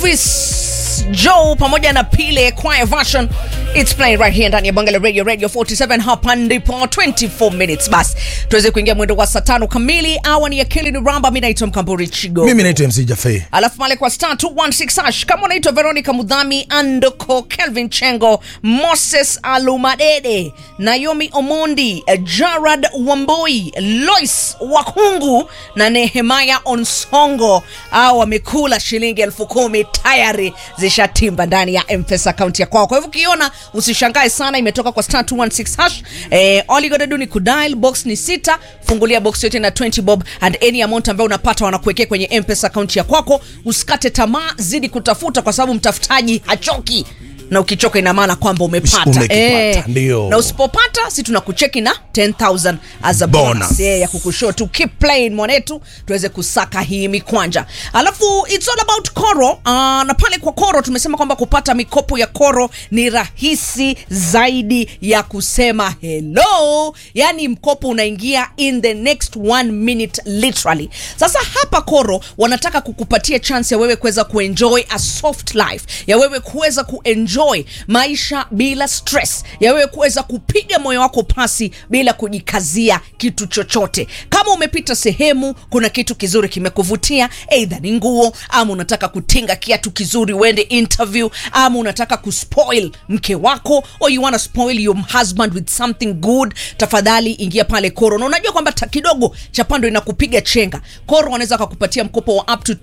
Elvis Joe pamoja na Pile choir version It's playing right here ndani ya Bangala Radio Radio 47 hapa ndipo 24 minutes basi tuweze kuingia mwendo wa saa tano kamili awa ni akili ni ramba mimi naitwa Mkamburi Chigo mimi naitwa mc jafe alafu pale kwa star 216 hash kama unaitwa veronica mudhami andoko kelvin chengo moses alumadede naomi omondi jarad wamboi lois wakungu na nehemaya onsongo au wamekula shilingi elfu kumi tayari zishatimba ndani ya mpesa akaunti ya kwao kwa hivyo ukiona usishangae sana imetoka kwa star 216 hash eh, all you gotta do ni kudial box ni sita fungulia box yote na 20 bob and any amount ambayo unapata wanakuwekea kwenye mpesa akaunti ya kwako usikate tamaa zidi kutafuta kwa sababu mtafutaji hachoki na ukichoka ina maana kwamba umepata Umekipata, ndio. na usipopata si tunakucheki na 10000 as a bonus, Bonus. Yeah, ya kukushow tu keep playing mwanetu tuweze kusaka hii mikwanja alafu it's all about koro uh, na pale kwa koro tumesema kwamba kupata mikopo ya koro ni rahisi zaidi ya kusema hello yani mkopo unaingia in the next one minute literally sasa hapa koro wanataka kukupatia chance ya wewe kuweza kuenjoy a soft life ya wewe kuweza kuenjoy maisha bila stress ya wewe kuweza kupiga moyo wako pasi bila kujikazia kitu chochote kama umepita sehemu kuna kitu kizuri kimekuvutia eidha ni nguo ama unataka kutinga kiatu kizuri uende interview ama unataka kuspoil mke wako or you wanna spoil your husband with something good tafadhali ingia pale koro na unajua kwamba ta- kidogo cha pando inakupiga chenga koro wanaweza wakakupatia mkopo wa up to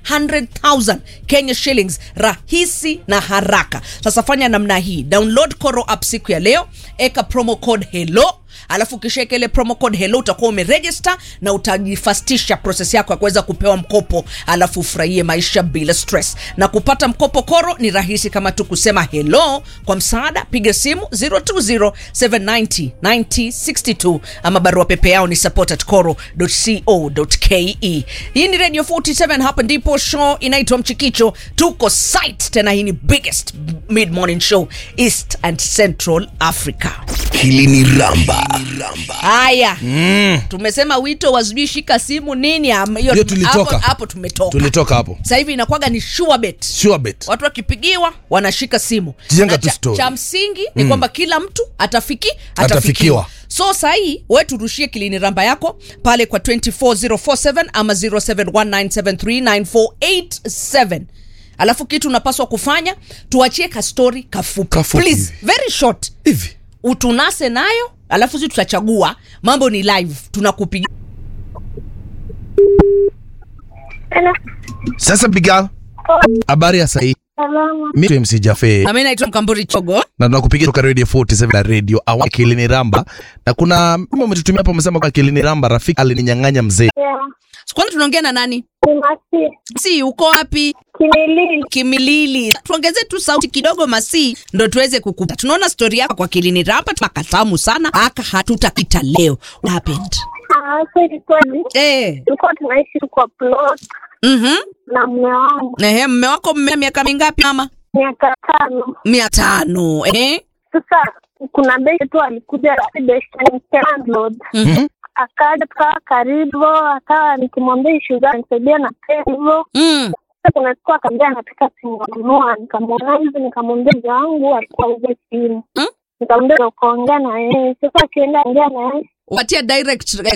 200000 kenya shillings rahisi na haraka sasa fanya namna hii download koro app siku ya leo eka promo code hello alafu ukishaweka ile promo code hello utakuwa umeregister na utajifastisha proses yako ya kuweza kupewa mkopo alafu ufurahie maisha bila stress na kupata mkopo koro ni rahisi kama tu kusema hello kwa msaada piga simu 020790962 ama barua pepe yao ni support at coro.co.ke hii ni radio 47 hapa ndipo show inaitwa mchikicho tuko site tena hii ni biggest mid morning show east and central africa hili ni ramba haya mm. tumesema wito wa sijui shika simu nini am- hiyo- Hiyo tulitoka. hapo, hapo tumetoka tulitoka hapo sasa hivi inakwaga ni sure bet sure bet watu wakipigiwa wanashika simu Jenga Na tu cha, story. cha msingi ni kwamba kila mtu atafiki atafikiwa Atafikiwa. so sahii we turushie kilini ramba yako pale kwa 24047 ama 0719739487 alafu kitu unapaswa kufanya tuachie kastori kafupi Kafupi Please, hivi. very short hivi utunase nayo alafu si tutachagua mambo ni live tunakupigia Hello. sasa bigal habari ya sahii Salama. mi mc jafe nami naitwa mkamburi chogo na tunakupigia toka radio 47 na radio awa kilini ramba na kuna mama umetutumia hapo umesema kwa kilini ramba rafiki alininyang'anya mzee Yeah. kwanza tunaongea na nani Ni Masi. si uko wapi Kimilili. kimilili tuongeze tu sauti kidogo masi ndo tuweze kukupa tunaona stori yako kwa kilini rapa makatamu sana aka hatutakita leo What happened Ah, so ilikuwa ni eh tulikuwa tunaishi kwa plot mhm na mume wangu ehe mme wako mme miaka mingapi mama miaka tano. mia tano eh Sasa kuna besti tu alikuja besti landlord mhm akaja tukawa karibu, akawa nikimwambia ishu zangu nisaidia na pesa hivyo. mm. Sasa kuna siku akaambia anataka simu nanunua, nikamwona hivi, nikamwambia mzee wangu alikuwa auze simu Mm. nikamwambia ukaongea na yeye. Sasa akienda ongea na yeye watia direct eh,